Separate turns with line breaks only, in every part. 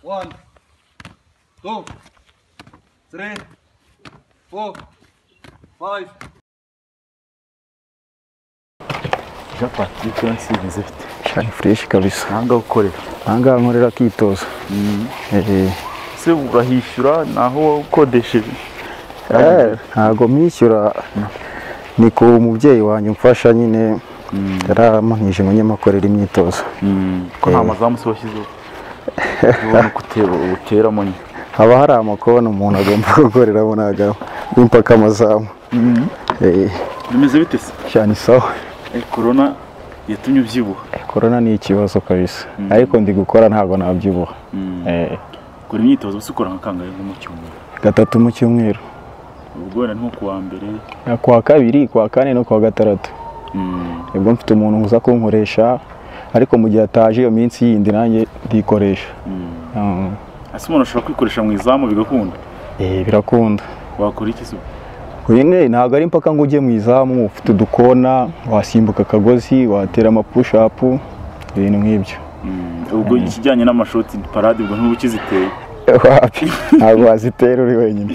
One, two, three, four, five.
capati icyo nsinzi ifite
shani fureshi kabisa
aha ngaha ukorera
aha ngaha nkorera akitozo Eh,
se urahishyura naho wawukodesheje
eh, ntabwo mwishyura ni ku mubyeyi wanjye umfasha nyine yaramanije ngo nyemakorera imyitozo
ko nta mazamu se washyizeho ubona ko utera- uteramo nyine
haba hari amakona umuntu agomba gukoreramo ntabwo impaka amazamu Eh,
bimeze bite se
shani sawa
Eh, korona yatumye ubyibuha
korona ni ikibazo kabisa ariko ndi gukora ntabwo nabyibuha Eh,
ukora imyitozo gusa ukora nka kangahe nko mu cyumweru
gatatu mu cyumweru
ubwo wenda ni nko ku wa mbere
kuwa kabiri kuwa kane no kuwa gatandatu nibwo mfite umuntu uza kunkoresha ariko mu gihe ataje iyo minsi yindi nanjye ndikoresha Mm.
ese umuntu ashobora kwikoresha mu izamu bigakunda
Eh, birakunda
wakora iki se ubu?
nyine ntabwo ari impaka ngo ujye mu izamu ufite udukona wasimbuka akagozi watera amapushapu ibintu nk'ibyo
Mm, ubwo ikijyanye n'amashoti parade ubwo ntuba ukiziteye
wapi ntabwo wazitera uri wenyine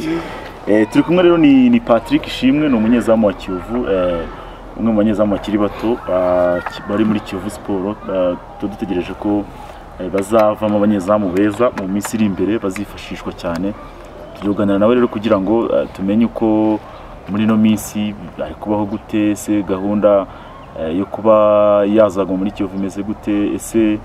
Eh, turi kumwe rero ni, ni Patrick Shimwe ni umunyezamu wa Kiyovu eh, umwe mu banyezamu bakiri bato ah, ki- bari muri Kiyovu Sport ah, tuba dutegereje ko eh, bazavamo abanyezamu beza mu minsi iri imbere bazifashishwa cyane tugiye kuganira nawe rero kugira ngo ah, tumenye uko muri ino minsi ari kubaho gute ese gahunda eh, yo kuba yazagwa muri Kiyovu imeze gute ese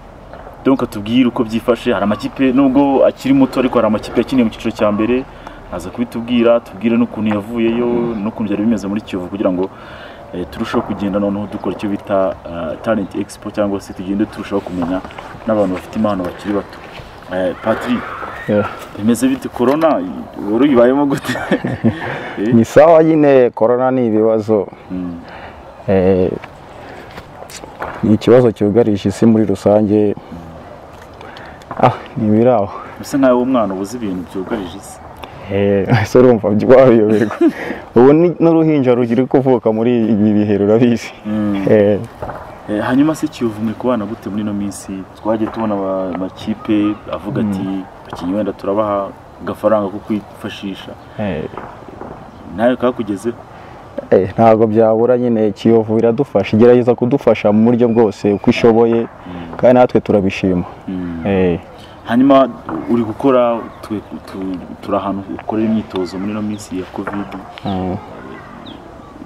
donc tubwire uko byifashe hari amakipe nubwo akiri muto ariko hari amakipe yakiniye mu cyiciro cya mbere aza kubitubwira tubwire n'ukuntu yavuyeyo n'ukuntu byari bimeze muri kiyovu kugira ngo eh, turusheho kugenda noneho dukora icyo bita ah, talent expo cyangwa se tugende turushaho kumenya n'abantu bafite impano bakiri bato Eh, patrick
Yeah.
bimeze bite korona wari uyibayemo gute Eh,
ni sawa nyine korona ni ibibazo
mm,
Eh, ni ikibazo cyugarije isi muri rusange ah ntibiri aho
bisa nkaho uwo mwana ubuze ibintu byugarije isi
ese urumva wabiyoberwa ubu ni- n'uruhinja rukiri kuvuka muri ibi bihe rurabizi
Mm.
Eh,
Eh, hanyuma se Kiyovu mwe kubana gute muri ino minsi twagiye tubona aba- amakipe avuga ati abakinnyi wenda turabaha agafaranga ko kwifashisha
eh,
nawe kakugezeho
eh, ntabwo byabura nyine kiyovu iradufasha igerageza kudufasha mu buryo bwose uko ishoboye kandi natwe turabishima Eh,
hanyuma uri gukora twe- tu- turi ahantu ukorera imyitozo muri ino minsi ya covid
mm.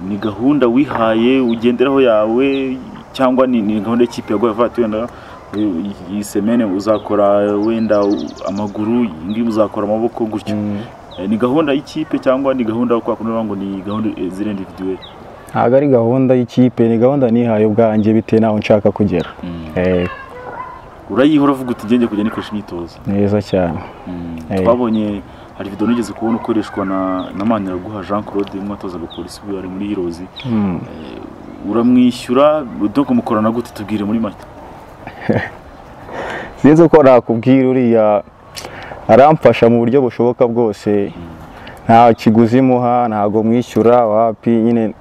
ni gahunda wihaye ugenderaho yawe cyangwa ni, ni gahunda y'ikipe yaguhaye ivuga ati wenda eh, iyi semene uzakora wenda amaguru indi uzakora amaboko gutyo Eh, ni gahunda y'ikipe cyangwa ni gahunda kwa kundi bavuga ngo ni gahunda eh, ziri individuel
ntabwo ari gahunda y'ikipe ni gahunda nihaye ubwanjye bitewe n'aho nshaka kugera Eh,
urayihora uvuga uti ngenge kujya nikoresha imyitozo
neza cyane Eh.
twabonye hari video nigeze kubona ukoreshwa na na Maniraguha Jean Claude mwatozaga polisi ubu ari muri Heroes
Mm.
uramwishyura donc mukorana gute tubwire muri make
sinzi uko nakubwira uriya aramfasha mu buryo bushoboka bwose nta kiguzi muha ntabwo mwishyura wapi nyine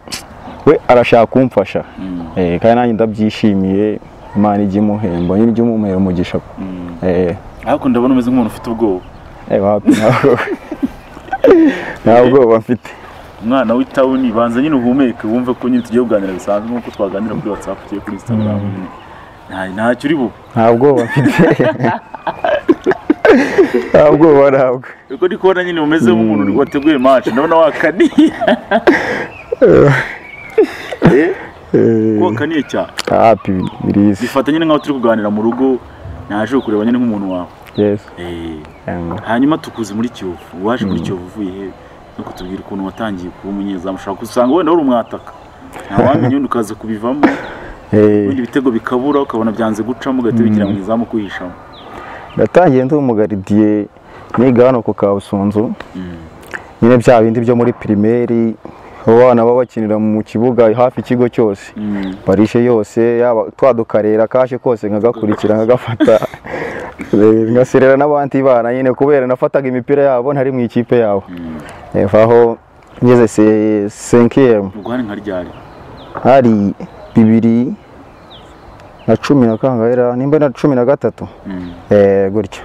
we arashaka kumfasha Eh, kandi nanjye ndabyishimiye imana ijya imuhemba nyine ijya imumuhera umugisha
Mm.
Eh,
ariko ndabona umeze nk'umuntu ufite ubwoba
eh, wapi ntabwo nta bwoba mfite
umwana w'itawuni banza nyine uhumeke wumve ko nyine tugiye kuganira bisanzwe nk'uko twaganira kuri whatsapp tugiye kuri instagram nyine nta- ntacyo uri bube
nta bwoba mfite nta bwoba ntabwo
Ubwo ndi kubona nyine umeze nk'umuntu wateguye match ndabona wakaniye
Eh,
wakaniye cyane
wapi birizi
bifata nyine nk'aho turi kuganira mu rugo naje kukureba nyine nk'umuntu wawe
yesu
Eh,
Em,
hanyuma tukuze muri kiyovu waje muri kiyovu uvuye he no kutubwira ukuntu watangiye kuba umunyezamu ushobora gusanga wenda wari umwataka ntawamenya undi ukaza kubivamo
eh.
ibindi bitego bikabura ukabona byanze gucamo ugahita wigira mu izamu kwihishamo
natangiye ndi umugaridiye niga hano ku Kabusunzu nyine bya bindi byo muri pirimeri abo bana baba bakinira mu kibuga hafi ikigo cyose
Mm.
barishe yose yaba twadukarera kaje kose nkagakurikira nkagafata Eh, ngaserera n'abandi bana nyine kubera nafataga imipira yabo ntari mu ikipe yabo Eva aho ngeze se- senkiyemu
ubwo hari nka ryari
hari bibiri na cumi na kangahe ra- nimba na cumi na gatatu
Mm.
Eh, gutyo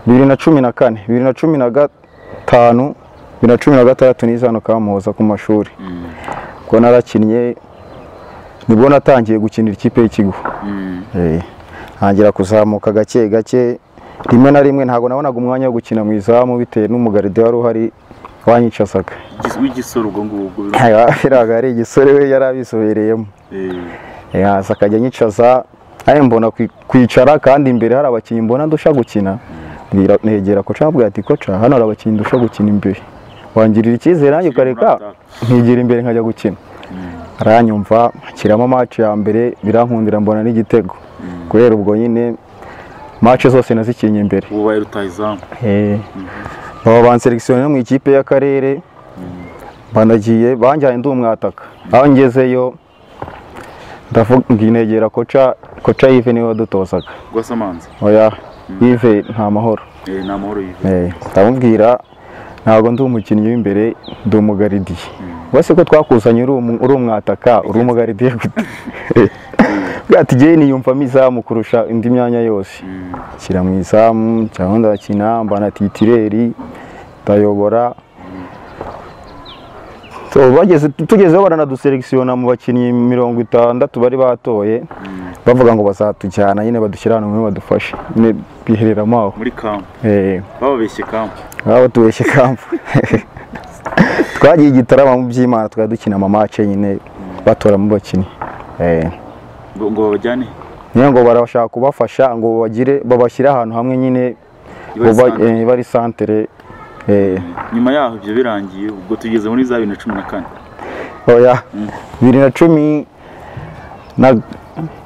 bibiri na cumi na kane bibiri na cumi na gatanu bibiri na cumi na gatandatu nize hano kamuhoza ku mashuri ubwo narakinnye nibwo natangiye gukinira ikipe y'ikigo Eh, ntangira kuzamuka gake gake rimwe na rimwe ntabwo nabonaga umwanya wo gukina mu izamu bitewe n'umugaride wari uhari wanyicasaga
Igis- w'igisoro ubwo ngubwo
biraga ari igisore we yari abizobereyemo
Eh,
yaza akajya anyicaza ayo mbona kwi- kwicara kandi imbere hari abakinnyi mbona ndusha gukina mbwira- negera koca ambwira ati koca hano hari abakinnyi ndusha gukina imbere wangirira icyizere nanjye ukareka nkigira imbere nkajya gukina aranyumva nshyiramo match ya mbere birankundira mbona n'igitego guhera ubwo nyine match zose nazikinnye imbere
ubaye rutahizamu
Eh, baba banseregisiyonewe mu ikipe y'akarere banagiye banjyanye ndi umwataka aho ngezeyo ndavuga nginegera koca koca yive niwe wadutozaga
rwasamanza
oya yive nta mahoro
Eh, ni amahoro yiwe
Eh, ndamubwira ntabwo ndi umukinnyi w'imbere ndi umugaridiye wese ko twakuzanye uri umu- uri umwataka uri umugaridiye gute bwa ati ngewe niyumvamo izamu kurusha indi myanya yose nshyira mu izamu cyangwa ndakina mbana titireri ndayobora So, bageze- tugezeho baranaduselekisiyona mu bakinnyi mirongo itandatu bari batoye bavuga ngo bazatujyana nyine badushyira ahantu hamwe badufashe nyine bihereramo aho
muri kampu
Eh,
bababeshye kampu
baba batubeshye kampu twagiye igitarama mu by'imana twari dukina amamace nyine batoramo abakinnyi Eh,
ngo ngo babajyane
nyine ngo barashaka kubafasha ngo bagire babashyire ahantu hamwe nyine
Ibari
ngo ba-
santere.
eh, ibari santere Eh,
nyuma yaho ibyo birangiye ubwo tugeze muri za bibiri na cumi na kane
oya bibiri na cumi na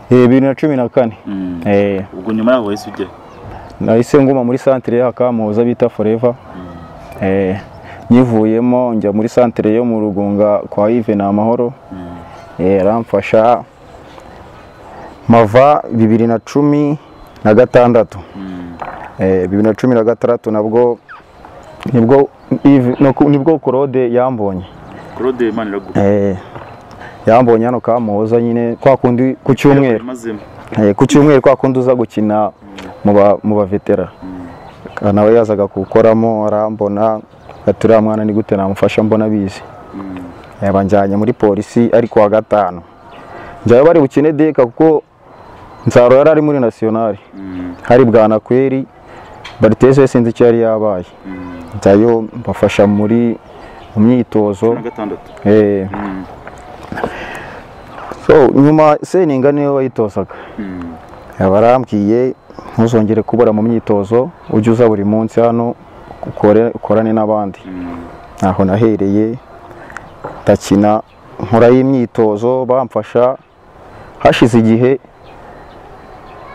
eh, bibiri na cumi na kane
Mm.
Eh,
ubwo nyuma yaho wahise ujya
nahise nguma muri santere y'akamuhoza bita foreva nyivuyemo njya muri santere yo mu rugunga kwa yive ni amahoro Eh, aramfasha mava bibiri na cumi na gatandatu Eh, bibiri na cumi na gatandatu nabwo nibwo Yves- no ku- nibwo korode yambonye
claude imana iraguha
Eh, yambonye hano kamuhoza nyine kwa kundi ku cyumweru
mazemo
Eh, ku cyumweru kwa kundi uza gukina mu ba- mu bavetera nawe yazaga kuwukoramo arambona ati uriya mwana ni gute namufasha mbona abizi Eh, banjyanye muri polisi ari kuwa gatanu njyayo bari bukine deka kuko nzaro yari ari muri nasiyonari hari bwanakweri bariteze sinzi icyo yari yabaye njyayo mbafasha muri mu myitozo
na gatandatu
Eh. so nyuma seninga niwe wayitozaga
Mm.
barambwiye ntuzongere kubura mu myitozo ujye uza buri munsi hano ukore- ukorane n'abandi aho nahereye ndakina nkora imyitozo bamfasha hashize igihe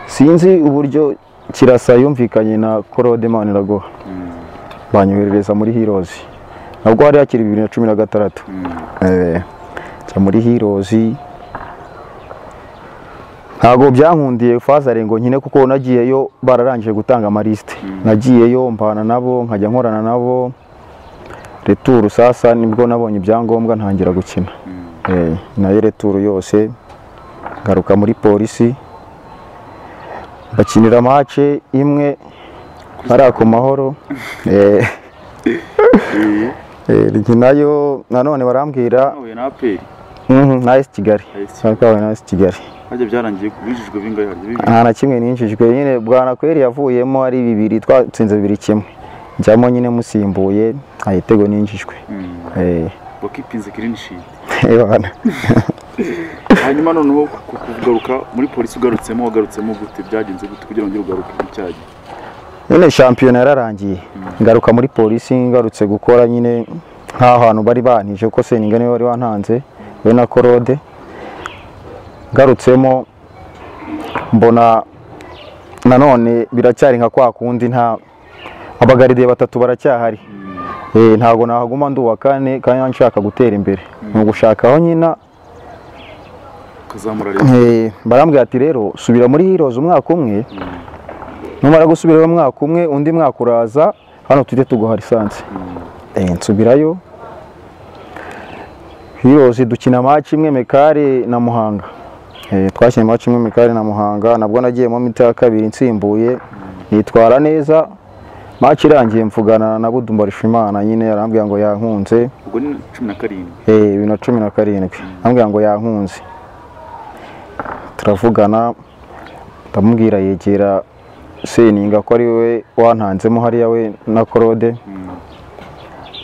sinzi uburyo kirasa yumvikanye na Claude Maniraguha banyoherereza muri Heroes nabwo hari hakiri bibiri na cumi na gatandatu Eh, njya muri Heroes ntabwo byankundiye fazare ngo nkine kuko nagiyeyo bararangije gutanga amalisite nagiyeyo mbana nabo nkajya nkorana nabo returu sasa nibwo nabonye ibyangombwa ntangira gukina Eh, nayo returu yose ngaruka muri polisi bakinira mace imwe hariya ku mahoro Eh, eh, nayo nanone barambwira
nahuye na aperi
mhm, na AS kigali
AS.
Twahuye na AS kigali
harya byarangiye bijijwe bingahe harya bibiri
nta na kimwe ninjijwe nyine bwanakweri yavuyemo ari bibiri twatsinze bibiri kimwe njyamo nyine musimbuye nta gitego ninjijwe
Mm.
Eh,
wakipinze kirini shiti
eh, bana.
hanyuma noneho ku- ku- kugaruka muri polisi ugarutsemo wagarutsemo gute byagenze gute kugira ngo ongere ugaruke mu cyagihe
nyine shampiyona yararangiye ngaruka muri polisi ngarutse gukora nyine nk'aho hantu bari banije kuko seninga niwe wari wantanze we na korode ngarutsemo mbona nanone biracyari nka kwa kundi nta abagaride batatu baracyahari Eh, ntabwo nahaguma ndi uwa kane kandi nshaka gutera imbere ni ugushaka aho nyina
ukazamura leta
Eh, barambwira ati rero subira muri hirozi umwaka umwe numara gusubirayo umwaka umwe undi mwaka uraza hano tujye tuguha lisansi Eh, nsubirayo hirozi dukina maci imwe mekare na muhanga Eh, twakinnye maci imwe mekare na muhanga nabwo nagiyemo mita ya kabiri nsimbuye nitwara neza match irangiye mvugana na Budu Mbarishimana nyine yarambwira ngo yankunze
ubwo ni cumi na karindwi
eh bibiri na cumi na karindwi arambwira ngo yankunze turavugana ndamubwira yegera Seninga ko ari we wantanzemo hariya we na Korode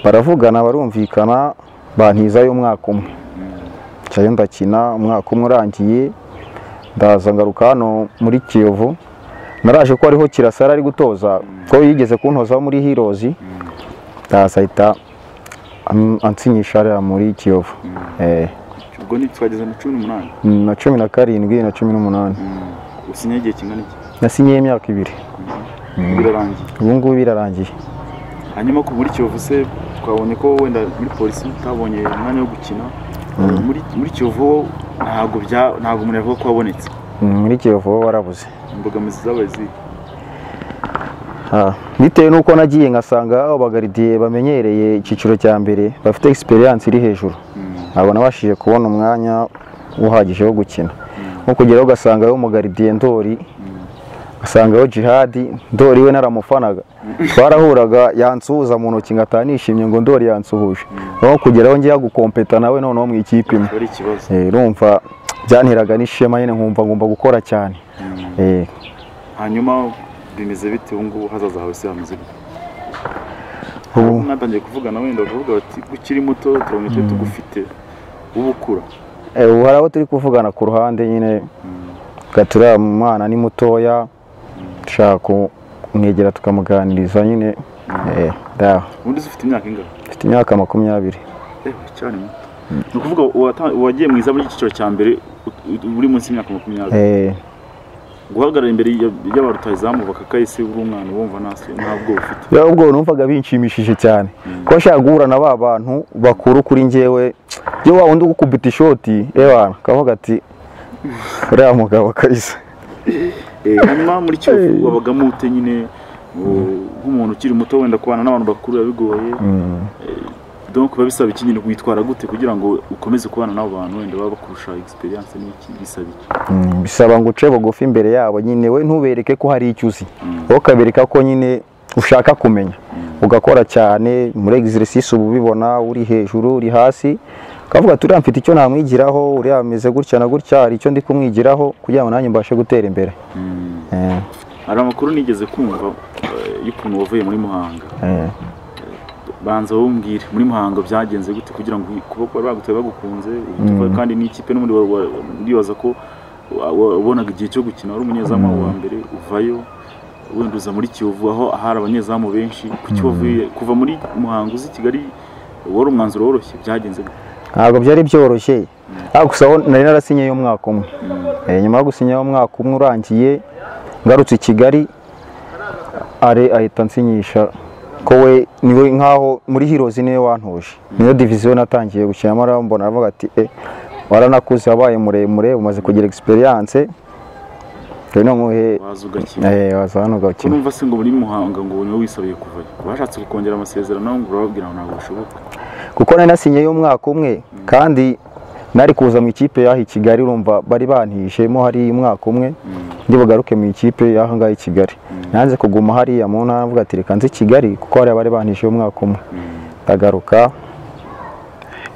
baravugana barumvikana bantizayo umwaka umwe ncayo ndakina umwaka umwe urangiye ndaza ngaruka hano muri kiyovu naraje ko ariho kirasara ari gutoza ko yigeze kuntoza muri hirozi ndaza ahita am- ansinyisha hariya muri kiyovu Eh,
ubwo ni twageze na cumi n'umunani
na cumi na karindwi na cumi n'umunani
usinyaho igihe kingana iki
nasinyiye imyaka ibiri
birarangiye
ubu ngubu birarangiye
hanyuma ku muri kiyovu se twabonye ko wenda muri polisi utabonye umwanya wo gukina muri muri kiyovu ho ntabwo bya ntabwo umuntu yavuga ko wabonetse
Mm, muri kiyovu bo warabuze
imbogamizi zabaye zihe
Ah, bitewe n'uko nagiye ngasanga abo bagaridiye bamenyereye icyiciro cya mbere bafite experience iri hejuru ntabwo nabashije kubona umwanya uhagije wo gukina nko kugeraho ugasangayo umugaridiye ndori ugasangayo jihadi ndori we naramufanaga twarahuraga yansuhuza mu ntoki ngataha nishimye ngo ndori yansuhuje aho kugeraho ngiye gukompeta nawe noneho mu ikipe imwe
ari ikibazo
Eh, urumva byanteraga n'ishema nyine nkumva ngomba gukora cyane Eh,
hanyuma bimeze bite ubu ngubu hazaza hawe se hameze gute
ubu-
mwatangiye kuvugana wenda bakavuga bati ukiri muto turabona icyo tugufite uba ukura
Eh, ubu hari abo turi kuvugana ku ruhande nyine gaturiya mwana ni mutoya dushaka kumwegera tukamuganiriza nyine eh, ndaho
ubundi se ufite imyaka ingahe
mfite imyaka makumyabiri
ewe cyane muto ni ukuvuga uwata- uwagiye mu izamu ry'icyiciro cya mbere ut- ut- uri munsi y'imyaka makumyabiri
Eh,
guhagarara imbere ya- y'abarutazamu bakakahise uri umwana wumva ntaso ntabwo ufite
ya ubwo numvaga binshimishije cyane ko nshaka guhura na ba bantu bakuru kuri njyewe iyo wa wundi ugukubita ishoti ewana kavuga ati uriya mugabo kaiza
Eh, hanyuma muri kiyovu wabagamo ute nyine u- nk'umuntu ukiri muto wenda kubana n'abantu bakuru biba bigoye donc biba bisaba iki nyine witwara gute kugira ngo ukomeze kubana n'abo bantu wenda baba bakurusha experience n'iki bisaba iki
Mm, bisaba ngo uce bugufi imbere yabo nyine we ntubereke ko hari icyo uzi wowe ukabereka ko nyine ushaka kumenya ugakora cyane muri exercice uba ubibona uri hejuru uri hasi ukavuga ati uriya mfite icyo namwigiraho uriya ameze gutya na gutya hari icyo ndi kumwigiraho kugira ngo nanjye mbashe gutera imbere Eh,
hari amakuru nigeze kumva eh, y'ukuntu wavuye muri muhanga
eh.
banza wumbwire muri muhanga byagenze gute kugira ngo kuba bari baguteye bagukunze uhite uva- kandi n'ikipe n'ubundi wa- wa- ndibaza ko wa- wa- wabonaga igihe cyo gukina wari umunyezamu wa mbere uvayo wenda uza muri kiyovu aho hari abanyezamu benshi ku kiyovu kuva muri muhanga uzi kigali wari umwanzuro woroshye byagenze gute
ntabwo byari byoroshye ariko gusa aho nari narasinyeyo umwaka umwe Eh, nyuma yo gusinyaho umwaka umwe urangiye ngarutse i kigali are ahita ansinyisha ko we niwe nkaho muri hirozi niwe wantuje niyo diviziyo natangiye gukinamo arambona aravuga ati e waranakuze wabaye muremure umaze kugira egisperiyanse rero nomuhe
waza ugakina
eh, waza hano
ko
ugakina
numva se ngo muri muhanga ngo niwe wisabiye kuvayo bashatse kukongera amasezerano ngo urababwira ngo ntabwo bishoboka
kuko nari nasinyeyo umwaka umwe kandi nari kuza mu ikipe yaha i kigali urumva bari bantishemo hari umwaka umwe ndi bugaruke mu ikipe yaha ngaha i kigali nanze kuguma hariya mu ntara mvuga ati reka nze i kigali kuko hariya bari bantishiye umwaka umwe ndagaruka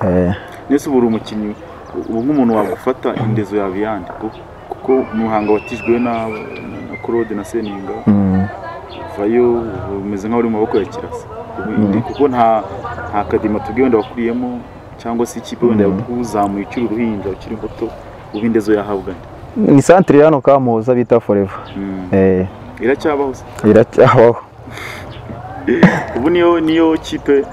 eh,
Nese ubu uri umukinnyi ubu nk'umuntu wagufata indezo yawe yandi kuko- kuko muhanga watijwe na na Claude na Seninga
mm,
vayo umeze nk'aho uri mu maboko ya Kirasa Ubu indi- kuko nta nta kadima tubwiye wenda wakuriyemo cyangwa se ikipe wenda yakuzamuye ukiri uruhinja ukiri muto ubu indezo yahabwa nde?
ni santire hano kamuhoza bita foreva
Mm.
eh,
iracyabaho se
iracyabaho
ubu niyo niyo kipe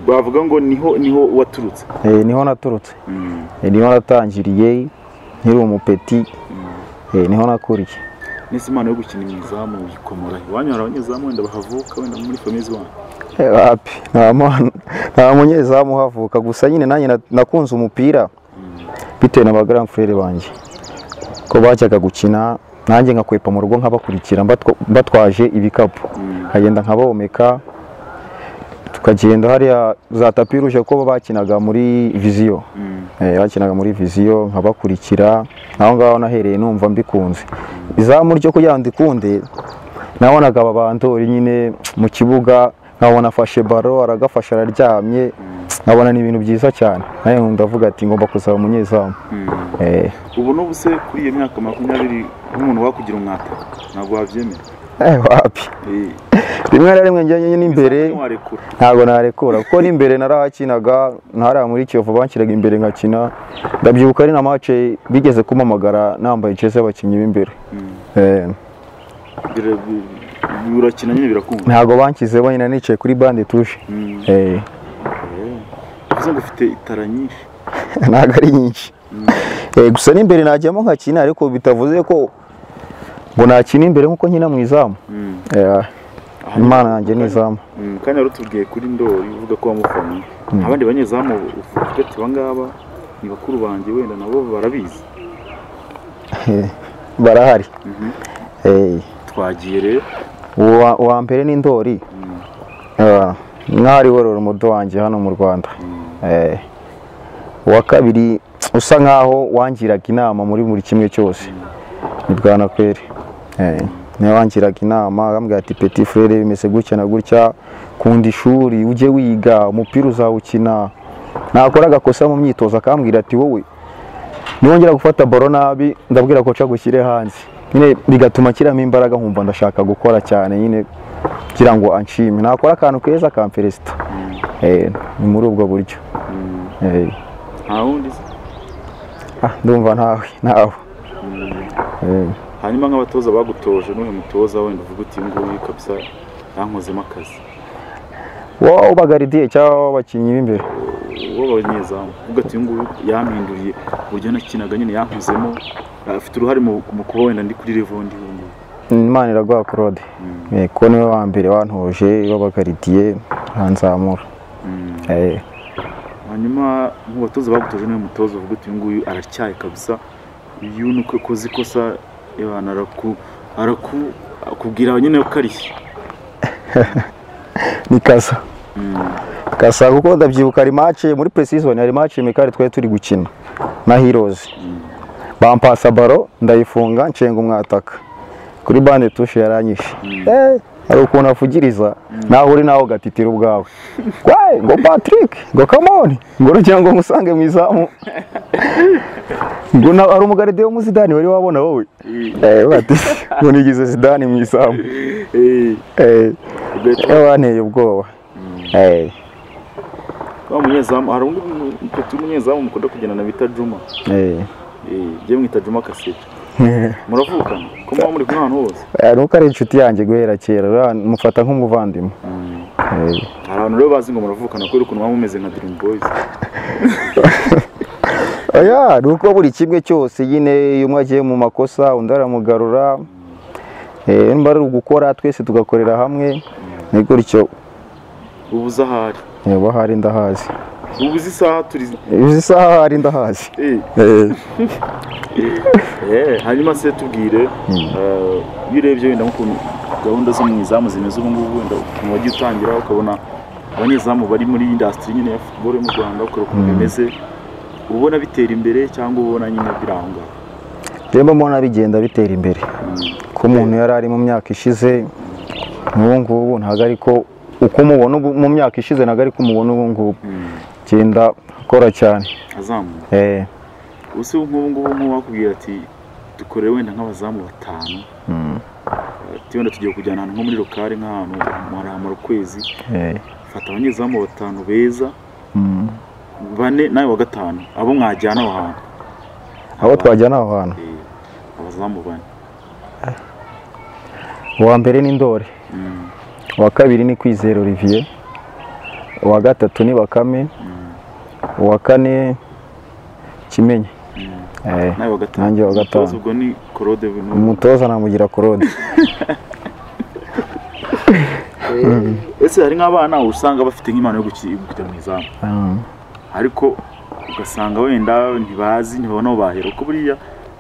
bavuga ngo niho niho waturutse
eh, niho naturutse
Mm.
eh, niho natangiriye nkiri umupeti eh, niho nakuriye
Nese impano yo gukina imizamu yikomora iwanyu hari abanyezamu wenda bahavuka wenda muri famiye z'iwanyu
Eh, wapi nta mwana- nta munyezamu uhavuka gusa nyine nanjye na- nakunze umupira bitewe na ba grand frere banjye ko bajyaga gukina nanjye nkakwepa mu rugo nkabakurikira mbatwa- mbatwaje ibikapu nkagenda nkabomeka tukagenda hariya za tapi ruje ko bakinaga muri viziyo Eh, bakinaga muri viziyo nkabakurikira aho ngaho nahereye numva mbikunze izamu ryo kugira ngo ndikunde nabonaga aba bandori nyine mu kibuga nkabona afashe baro aragafashe araryamye nkabona ni ibintu byiza cyane nawe ndavuga ati ngomba kuzaba umunyezamu Eh.
ubu n'ubu se kuri iyo myaka makumyabiri nk'umuntu wakugira umwaka ntabwo wabyemera
Eh, wapi
Eh,
rimwe na rimwe njyanye n'imbere
bisa ntiwarekura
ntabwo narekura kuko n'imbere narahakinaga ntariya muri kiyovu banshyiraga imbere nkakina ndabyibuka ari na mace bigeze kumpamagara nambaye jezi y'abakinnyi b'imbere Eh,
Bira- bi- birakina nyine birakunda
ntabwo banshyizeho nyine nicaye kuri bande tuje
Mm.
Eh,
bivuze ngo ufite itara nyinshi
ntabwo ari nyinshi Eh, gusa n'imbere najyamo nkakina ariko bitavuze ko ngo nakina imbere nk'uko nkina mu izamu
Mm.
Eh, imana yanjye ni izamu
Mm, kandi wari utubwiye kuri ndori uvuga ko wamufanye abandi banyezamu uvuga ati abangaba ni bakuru banjye wenda nabo barabizi
Eh, barahari Eh,
twagiye rero
uwa uwa mbere ni ndori Ah, mwari worora umudo wanjye hano mu rwanda Eh, uwa kabiri usa nkaho wangiraga inama muri buri kimwe cyose ni bwana kweri Eh, niwe wangiraga inama akambwira ati peti frere bimeze gutya na gutya kunda ishuri ujye wiga umupira uzawukina nakora agakosa mu myitozo akambwira ati wowe niwongera gufata baro nabi ndabwira ko nca gushyire hanze nyine bigatuma kiramo imbaraga nkumva ndashaka gukora cyane nyine kugira ngo anshime nakora akantu keza akamperesita Eh, ni muri ubwo buryo Eh,
nta wundi se
ah, ndumva ntawe ntawe Eh,
hanyuma nk'abatoza bagutoje n'uyu mutoza wenda uvuga uti uyu nguyu kabisa yankozemo akazi
wowe ubagaridiye cyangwa w'abakinnyi b'imbere
uwo banyezamu uvuga ati uyu nguyu yampinduriye uburyo nakinaga nyine yankozemo afite uruhare mu mu kuba wenda ndi kuri level ndi ubu ngubu
imana iraguha claude Eh, kuko niwe wa mbere wantoje w'abagaridiye aranzamura Eh,
hanyuma mu batoza bagutoje n'uyu mutoza uvuga uti uyu nguyu aratyaye kabisa uyu ni uko yakoze ikosa abantu araku araku akubwira nyine ko arishye
ni kasa kasa kuko ndabyibuka hari mace muri precision hari mace mekari twari turi gukina na heroes bampasa baro ndayifunga nshenga umwataka kuri bande tushe yaranyishe eh hari ukuntu afugiriza nawe uri nawe ugatitira ubwawe wae ngo Patrick ngo come on ngo rugira ngo musange mu izamu ngo na- hari umugaride wo muzidani wari wabona wowe eh bati ngo nigize zidani mu izamu eh wanteye ubwoba eh
wa munyezamu hari undi mupeti w'umunyezamu mukunda kugendana bita Juma
eh
Eh, jyewe mwita Juma Kasete muravukana ko muba muri kumwe ahantu hose
Eh, nuko ari inshuti yanjye guhera kera ura- mufata nk'umuvandimwe Eh,
hari abantu rero bazi ngo muravukana kubera ukuntu muba mumeze nka Dream Boys
oya ni uko buri kimwe cyose nyine iyo umwe agiye mu makosa undi aramugarura Eh, nimba ari ugukora twese tugakorera hamwe ni gutyo
ubu uzi ahari
niba ahari ndahazi
ubu uzi isaha turi
izi isaha ahari ndahazi
Eh,
Eh,
eh, hanyuma se tubwire eh, iyo urebye wenda nk'ukuntu gahunda zo mu izamu zimeze ubu ngubu wenda ukuntu wagiye utangira ukabona abanyezamu bari muri indasitiri nyine ya futuboro yo mu rwanda ukareba ukuntu bimeze uba ubona bitera imbere cyangwa uba ubona nyine biranga
rero mbona bigenda bitera imbere ko umuntu yari ari mu myaka ishize n'ubu ngubu ntabwo ari ko uko umubona ubu- mu myaka ishize ntabwo ari ko umubona ubu ngubu genda akora cyane
azamuka
Eh,
ubu nk'ubu ngubu nk'uwakubwira ati dukore wenda nk'abazamu batanu ati wenda tugiye kujyana ahantu nko muri lokale nk'ahantu muramara ukwezi
eh.
fata abanyezamu batanu beza bane nawe wa gatanu abo mwajyana aho hantu
aho twajyana aho hantu
Eh, abazamu bane
uwa mbere ni ndori uwa kabiri ni kwizera olivier uwa gatatu ni bakame uwa kane kimenye Eh,
nawe wa gatanu
nanjye wa
Umutoza
gatanu
ubwo ni korode bintu
umutoza namugira korode
ese hari nk'abana usanga bafite nk'impano yo guki- kujya mu izamu
Mm.
ariko ugasanga wenda ntibazi ntibabona aho bahera kuko buriya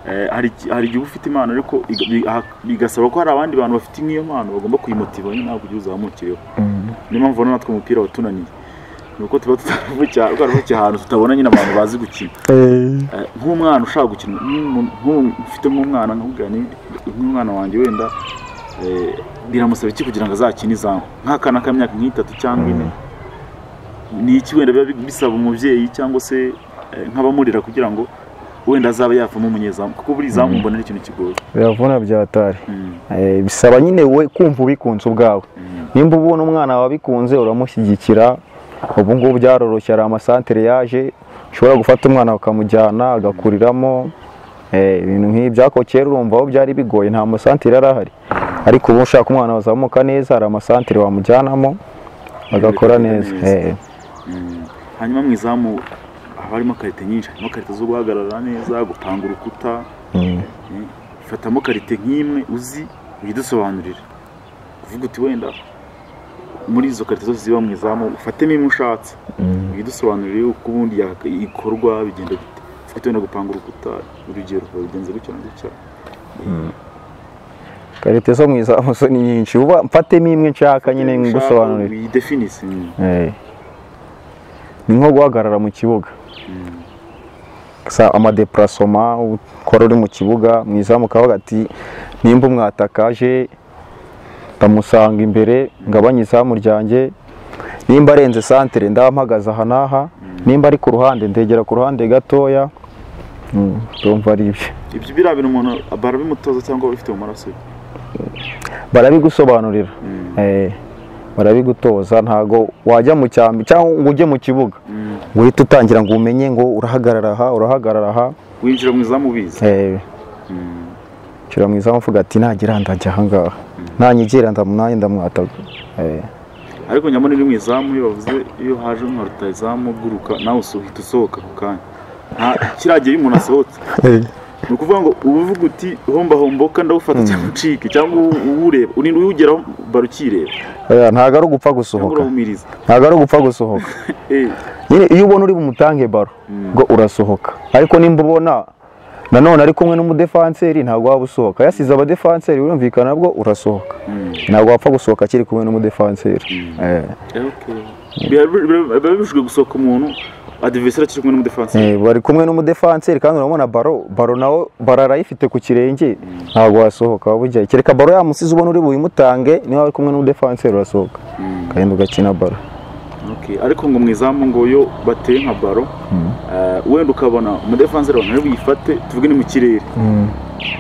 eh, hari iki- hari igihe uba ufite impano ariko iga- bi- aha- bigasaba ko hari abandi bantu bafite nk'iyo mpano bagomba kuyimutiva nyine nawe kugira uzamukireho niyo mpamvu ubona natwe umupira watunaniye ni uko tuba tutavukiye ahantu tutabona nyine abantu bazi gukina
Eh,
Eh, nk'umwana ushaka gukina nk'umuntu- nk'umuntu ufite nk'umwana nkubwira ni nk'umwana wanjye wenda Eh, biramusaba iki kugira ngo azakine izamu nk'akana k'imyaka nk'itatu cyangwa ine ni iki wenda biba bisaba umubyeyi cyangwa se eh, nk'abamurera kugira ngo wenda azaba yavamo umunyezamu kuko buri zamu mbona ari ikintu kigoye
biravuna byatari
Mm.
Eh, bisaba nyine we kumva ubikunze ubwawe nimba ubona umwana wabikunze uramushyigikira ubu ngubu byaroroshye hari amasantere yaje ushobora gufata umwana ukamujyana agakuriramo Eh, ibintu nk'ibyo ariko kera urumva aho byari bigoye nta masantere yari ahari ariko ubu ushaka umwana wazamuka neza hari amasantere wamujyanamo agakora
Agakora
neza
neza.
Eh,
Mm. hanyuma mu izamu haba harimo karite nyinshi harimo karite zo guhagarara neza gupanga urukuta
mm.
Mm. fatamo karite nk'imwe uzi ujye udusobanurira uvuga uti wenda muri izo karite zose ziba mu izamu ufatemo imwe ushatse ujye udusobanurire uko ubundi yaka- ikorwa bigenda bite uvuga uti wenda gupanga urukuta urugero babigenza gutya na gutya
karite zo mu izamu zo ni nyinshi uba mfatemo imwe nshaka nyine ngusobanurire
widefinise Mm.
Eh. ni nko guhagarara mu kibuga Sa- amadepurasoma ukora uri mu kibuga mu izamu ukavuga ati nimba umwatakaje ndamusanga imbere ngabanye izamu ryanjye nimba arenze santere ndampagaze aha n'aha nimba ari ku ruhande ndegera ku ruhande gatoya Mm, ndumva ari ibyo
ibyo biriya bintu umuntu barabimutoza cyangwa abifite mu maraso ye
barabigusobanurira
Mm.
Eh, barabigutoza ntago wajya mu cyambi cyangwa ngo ujye mu kibuga ngo uhite utangira ngo umenye ngo urahagarara aha urahagarara aha
winjira mu izamu ubizi
Eh,
Mm.
nshyira mu izamu mvuga ati nagira ndajya aha ngaha nanyegera ndamunanye ndamwataga Eh,
ariko nyamara iri mu izamu iyo bavuze iyo haje nka rutayizamu uguruka nawe uhita usohoka ako kanya nta kiragiye iyo umuntu asohotse ni ukuvuga ngo uba uvuga uti homba homboka ndawufata cyangwa ucike cyangwa uwu- uwureba urinda uwugeraho barukireba
oya, ntago ari ugupfa
cyangwa
gusohoka
urahumiriza
ntago ari ugupfa gusohoka
Eh,
nyine iyo ubona uri bumutange baro ngo urasohoka ariko nimba ubona nanone ari kumwe n'umudefanseri ntabwo waba usohoka yasize abadefanseri urumvikana bwo urasohoka
Mm.
ntabwo wapfa gusohoka akiri kumwe n'umudefanseri Eh,
eh, okay. Biba- biba biba bibujijwe gusohoka umuntu adiviseri akiri kumwe n'umudefansi
eh, bari kumwe n'umudefanseri kandi urabona baro baro nawe baro arayifite ku kirenge ntabwo wasohoka waba ujyayo kereka baro yamusize ubona uri buyimutange niba ari kumwe n'umudefanseri urasohoka kandi ugakina baro
Okay, ariko ngo mu izamu ngo yo bateye nka baro eh, wenda ukabona umudefansi rero ntari buyifate tuvuge ni mu kirere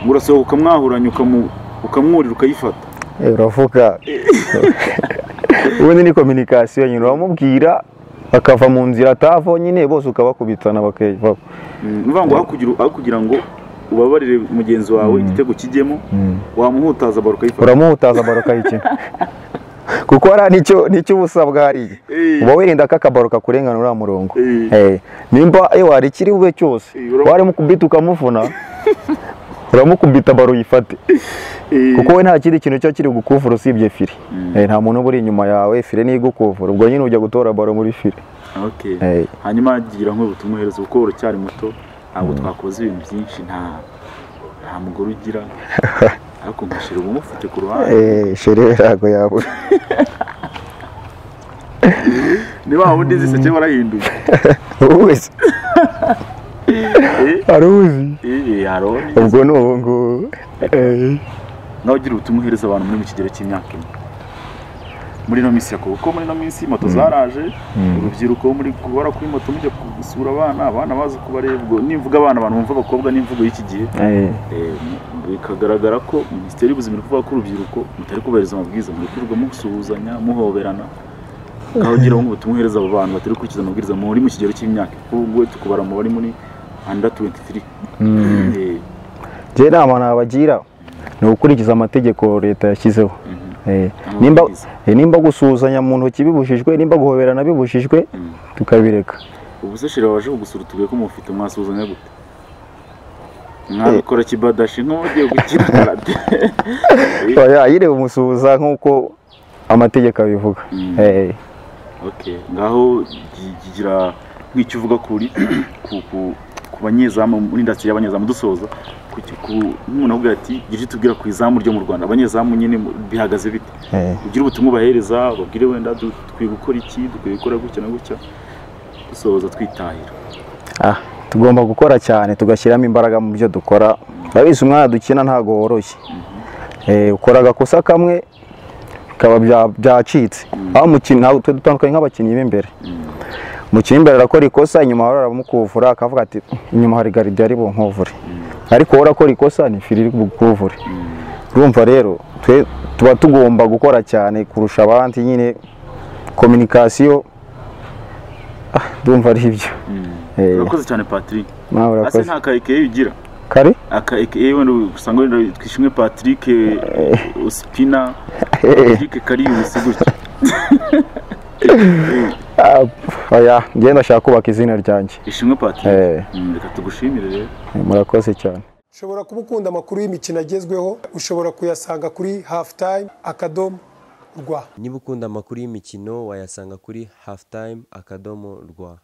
ngo urasohoka ukamwahuranya ukamu- ukamwurira ukayifata
Eh, uravuga ubundi ni kominikasiyo nyine uramubwira bakava mu nzira atavaho nyine bose ukabakubitana bakeva
Mm, ni ukuvuga ngo hakugira aho kugira ngo ubabarire mugenzi wawe igitego kijyemo wamuhutaza baro ukayifata
uramuhutaza baro akayikina kuko hari n'icyo n'icyo uba usabwa hariya
Eh.
uba wirinda ko akabaro kakurengana uriya murongo
Eh.
Eh, nimba iyo hari ikiri bube cyose
Eh, ura-
waramukubita ukamuvuna uramukubita baro uyifate
Eh,
kuko we nta kindi kintu cyo kiri gukuvura usibye fire Eh, nta muntu uba uri inyuma yawe fire niyo igukuvura ubwo nyine ujya gutora baro muri fire
okay.
Eh.
hanyuma gira nk'ubu tumwohereze kuko uracyari muto ntabwo twakoze ibintu byinshi nta nta mugore ugira ariko nkashira ubumufite ku ruhande
Eh, shere ntabwo yabura
ni wa wundi ziseke warahinduye
uwuzi
Eh,
aruzi
eh, aroni
ubwo ni ubu ngubu Eh,
nawe ugira ubutumwa uhereza abantu muri mu kigero cy'imyaka ine muri ino minsi yakobo kuko muri ino minsi moto zaraje urubyiruko muri guhora kuri moto mujya gusura abana abana bazi kubareba ubwo nimvuga abana abantu bumva abakobwa n'imvugo y'iki gihe
eh,
eh, bikagaragara ko minisiteri y'ubuzima iri kuvuga ko urubyiruko mutari kubahiriza amabwiriza muri kwirirwa musuhuzanya muhoberana aho ugira ngo ubutumwa uhereza abo bantu batari gukurikiza amabwiriza muri mu kigero cy'imyaka kuko ubu ngubu tukubara mu bari muri under 23 Eh,
njye inama nabagira ni ugukurikiza amategeko leta yashyizeho Eh, nimba
Amabwiriza.
eh, nimba gusuhuzanya mu ntoki bibujijwe nimba guhoberana bibujijwe tukabireka
ubu se shira waje kugusura utubuye ko mufite mwasuhuzanya gute mwabikora kibadashi nk'ugiye gukina karate
oya yireba umusuhuza nk'uko amategeko abivuga
Mm.
Eh,
okay ngaho gi- gigira nk'icyo uvuga kuri ku, ku, ku banyezamu muri indasitiri y'abanyezamu dusoza ku, ku umuntu avuga ati gira icyo tubwira ku izamu ryo mu rwanda abanyezamu nyine mu- bihagaze bite
eh.
ugira ubutumwa ubahereza babwire wenda du- dukwiye gukora iki dukwiye gukora gutya na gutya dusoza twitahira
Ah, tugomba gukora cyane tugashyiramo imbaraga mu byo dukora urabizi umwana dukina ntago woroshye Eh, ukora agakosa kamwe bikaba bya- byacitse aho umukino ntabwo twe dutandukanye nk'abakinnyi b'imbere umukinnyi w'imbere arakora ikosa inyuma ahora aramukuvura akavuga ati inyuma hari garide ari bunkuvure ariko wowe urakora ikosa ni firi iri bukuvure urumva rero twe tuba tugomba gukora cyane kurusha abandi nyine kominikasiyo ah, ndumva ari ibyo Eh.
urakoze cyane patrick
nawe
ase
urakoze
nta ka ekeye ugira
kari
aka ekeye wenda usanga wenda twishimwe patrick osipina patrick kariyusi gutya
Ah, oya njye ndashaka kubaka izina ryanjye
ishimwe patrick
Eh,
Mm, reka tugushimire rero
murakoze cyane
ushobora kuba ukunda amakuru y'imikino agezweho ushobora kuyasanga kuri halftime akadomo rwa
niba ukunda amakuru y'imikino wayasanga kuri halftime akadomo rwa